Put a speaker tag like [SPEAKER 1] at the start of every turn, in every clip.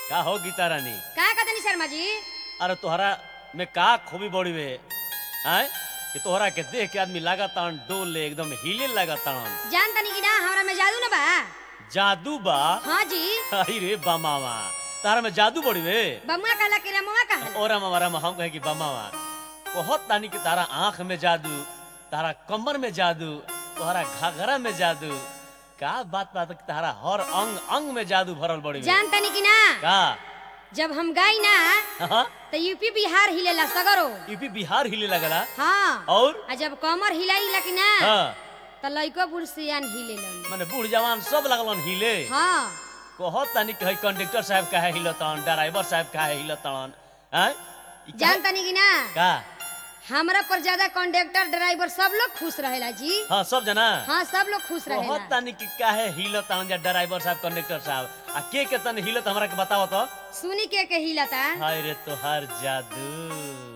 [SPEAKER 1] का हो गीता रानी
[SPEAKER 2] का कहतनी शर्मा जी
[SPEAKER 1] अरे तोहरा में का खूबी बड़ी वे आय कि तोहरा के देख के आदमी लगातार डोले एकदम हिले लगातार
[SPEAKER 2] जान तनी कि ना हमरा में जादू न बा
[SPEAKER 1] जादू बा
[SPEAKER 2] हाँ जी
[SPEAKER 1] अरे रे बमावा तारा में जादू बड़ी वे
[SPEAKER 2] बमुआ कहला कि रमुआ कहला
[SPEAKER 1] और हमारा हम कहे कि बमावा बहुत तानी कि तारा आंख में जादू तारा कमर में जादू तोहरा घाघरा में जादू का बात बात कि तारा हर अंग अंग में जादू भरल बड़ी वे
[SPEAKER 2] जान तनी कि ना
[SPEAKER 1] का
[SPEAKER 2] जब हम गई ना
[SPEAKER 1] हाँ
[SPEAKER 2] तो यूपी बिहार हिलेला सगरो
[SPEAKER 1] यूपी बिहार हिले लगला
[SPEAKER 2] हाँ
[SPEAKER 1] और
[SPEAKER 2] आ जब कमर हिलाइला कि ना
[SPEAKER 1] हाँ
[SPEAKER 2] तो लइको बुढ़ सियान हिलेलन
[SPEAKER 1] माने बूढ़ जवान सब लगलन हिले
[SPEAKER 2] हाँ
[SPEAKER 1] कहत तानी कि हई कंडक्टर साहब काहे हिलतन ड्राइवर साहब काहे हिलतन हैं ई काहे-
[SPEAKER 2] जान तनी कि ना
[SPEAKER 1] का
[SPEAKER 2] हमरा पर ज्यादा कंडक्टर ड्राइवर सब लोग खुश रहेला जी
[SPEAKER 1] हाँ सब जना
[SPEAKER 2] हाँ सब लोग खुश
[SPEAKER 1] कहत
[SPEAKER 2] रहेला
[SPEAKER 1] तानी कि काहे हिलतन जा ड्राइवर साहब कंडक्टर साहब आ के के तन हिलत हमरा के बताओ तो
[SPEAKER 2] सुनी के के हिलता
[SPEAKER 1] हाय रे तोहार जादू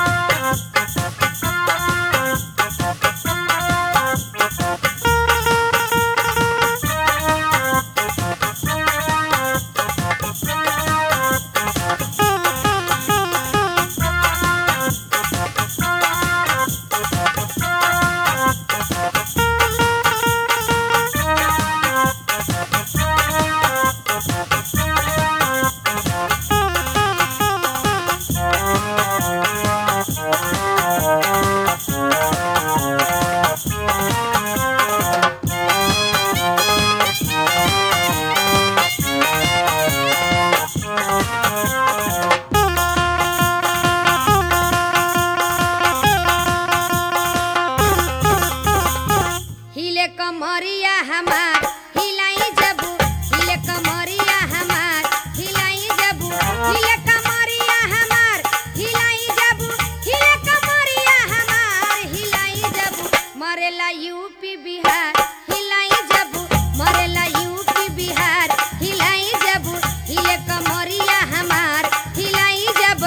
[SPEAKER 2] हिले कमरिया हमार हिलाई जबू हिले कमरिया हमार हिलाई जबू हिले कमरिया हमार हिलाई जबू हिले कमरिया हमार हिलाई जबू मरेला यूपी बिहार हिलाई जबू मरेला यूपी बिहार हिलाई जबू हिले कमरिया हमार हिलाई जब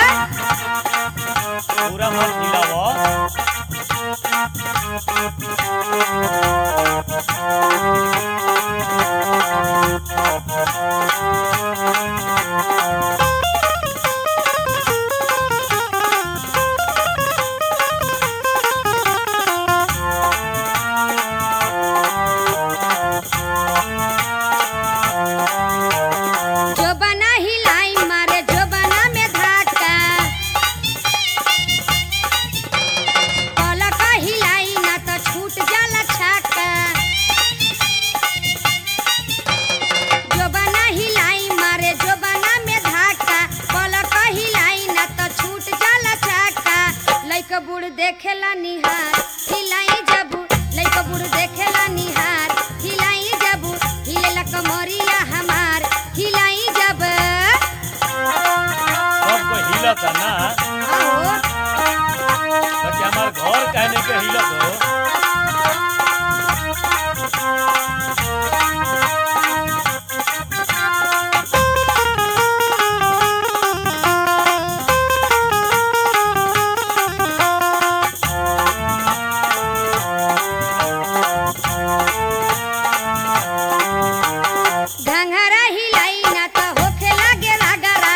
[SPEAKER 1] पूरा मन हिलावो
[SPEAKER 2] जो बना हिलाई मारे जो बना में धाका पलक हिलाई ना तो छूट जाला छाका जो बना हिलाई मारे जो बना में धाका पलक हिलाई ना तो छूट जाला छाका लइक बूढ़ देखेला निहार हिलाई जबू लइक बूढ़ देखेला निहार हिलाई जबू हिलेला कमरिया हमार हिलाई जब
[SPEAKER 1] सब कोई हिलत है ना
[SPEAKER 2] आओ
[SPEAKER 1] बाकी हमार घर कहने के हिलत हो
[SPEAKER 2] घंघरा हिलाई ना तो होखे लागे रगरा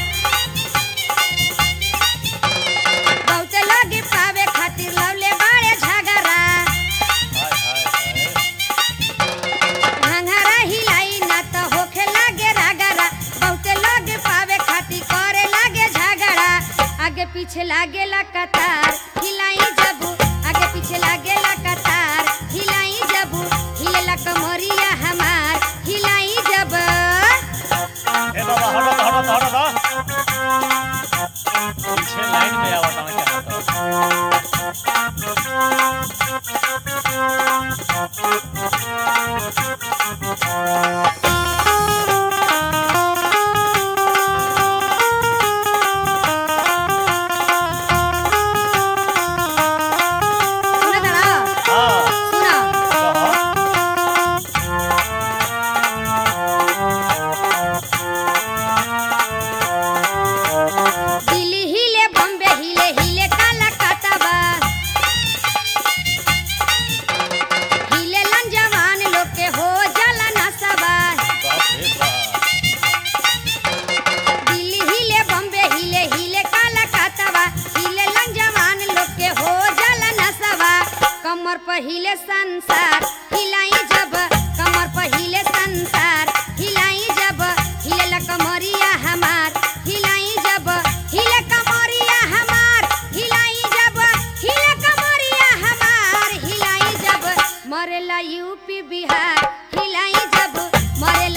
[SPEAKER 2] बहुते लगे पावे खातिर लवले बाड़े झगरा
[SPEAKER 1] हाय हाय हाय
[SPEAKER 2] घंघरा हिलाई ना तो होखे लागे रगरा बहुते लगे पावे खातिर करे लागे झगड़ा आगे पीछे लागे ला कतार हिलाई जबू आगे पीछे लागे ला कतार हिलाई जबू हिलेला कमरिया हमार हिलाई जब
[SPEAKER 1] ए बाबा हटो तो, हटो तो, हटो तो। पीछे लाइन में आवत है क्या होता
[SPEAKER 2] सुना तारा
[SPEAKER 1] हाँ
[SPEAKER 2] सुना
[SPEAKER 1] कहो
[SPEAKER 2] दिल्ली हिले बॉम्बे हिले हिले कलकत्ता बा हिले लन जवान लोग के हो जाला नशा बा हिले संसार हिलाई जब कमर पर हिले संसार हिलाई जब हिले कमरिया हमार हिलाई जब हिले कमरिया हमार हिलाई जब हिले कमरिया हमार हिलाई जब मरेला यूपी बिहार हिलाई जब मरेला